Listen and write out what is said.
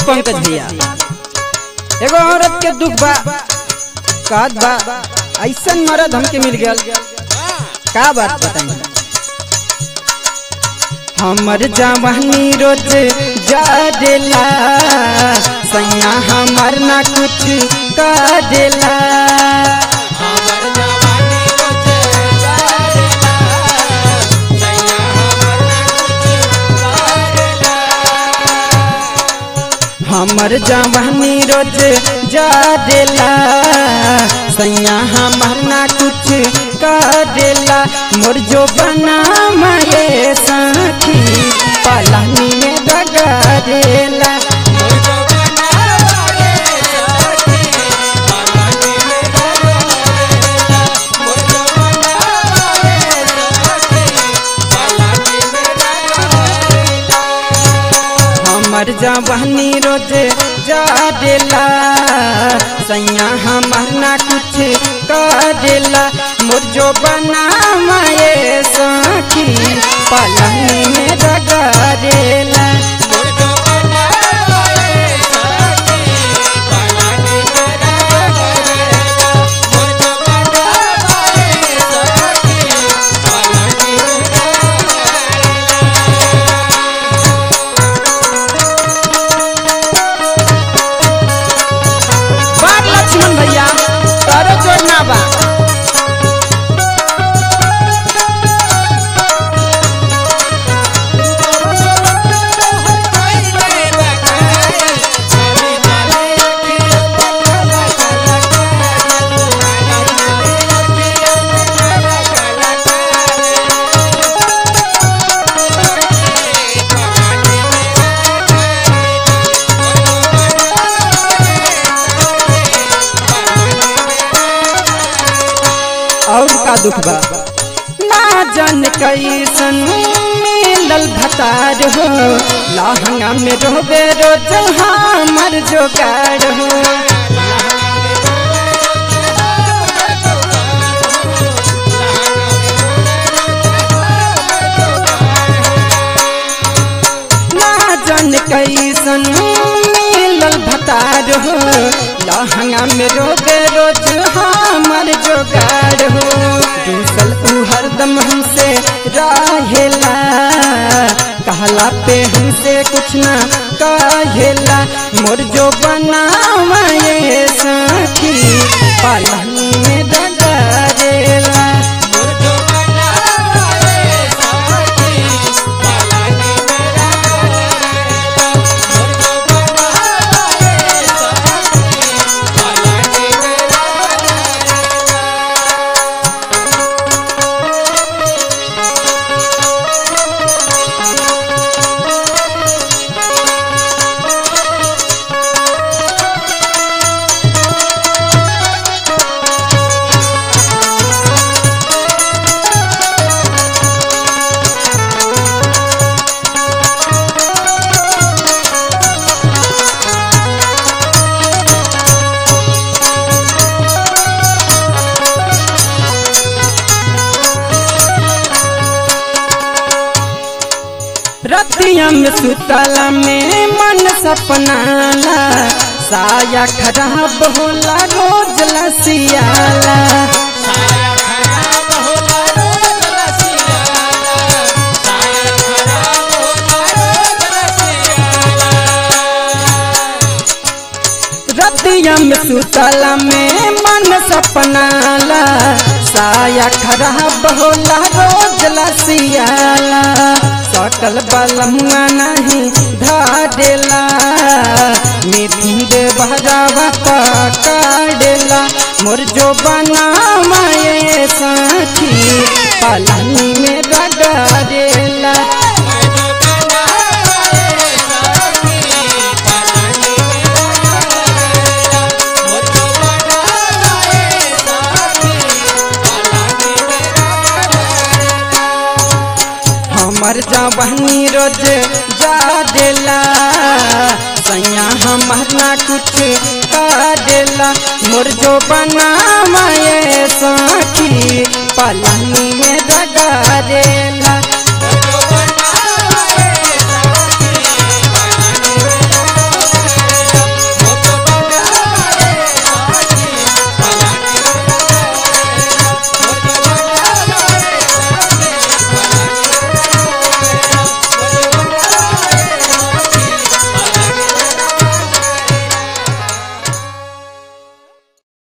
पंकज भैया एगो औरत के दुख बा कहत बा ऐसन मर्द हमके मिल गया का बात बताई हमर जवानी रोज जाडेला सैया हमर ना कुछ करेला हमर जवानी रोज जाडेला सैया हमर ना कुछ करेला मोर जो बना माए साथी पलानी में डगरेला हमर जवानी रोज जाडेला सैया हमर ना कुछ करेला मोर जो बना माए साथी पलानी में डगरेला बात लक्ष्मण भैया तारो जोड़ना बा और का दुख बा ना जान कैसन मिलल भतार हो लहंगा में रोबे रोज हमर जोगाड़ हो ना जान कैसन मिलल भतार हो लहंगा में रोबे रोज हमर जोगाड़ हो दूसल उ हरदम हमसे रहेला कहला पे हमसे कुछ ना कहेला मोर जो बनावे साथी पालनी में डगरेला रतिया में सुतला में मन सपनाला साया खराब होला रोज लसियाला रतिया में सुतला में मन सपनाला साया खराब होला रोज लसियाला सकल बलमुआ नहीं धाडेला मिथिन दे बहरावा काडेला मोर जो बना माए साथी पालानी में रगड़ेला हमर जवानी रोज जाडेला सैया हमर ना कुछ काडेला मोर जो बना माए साथी पलानी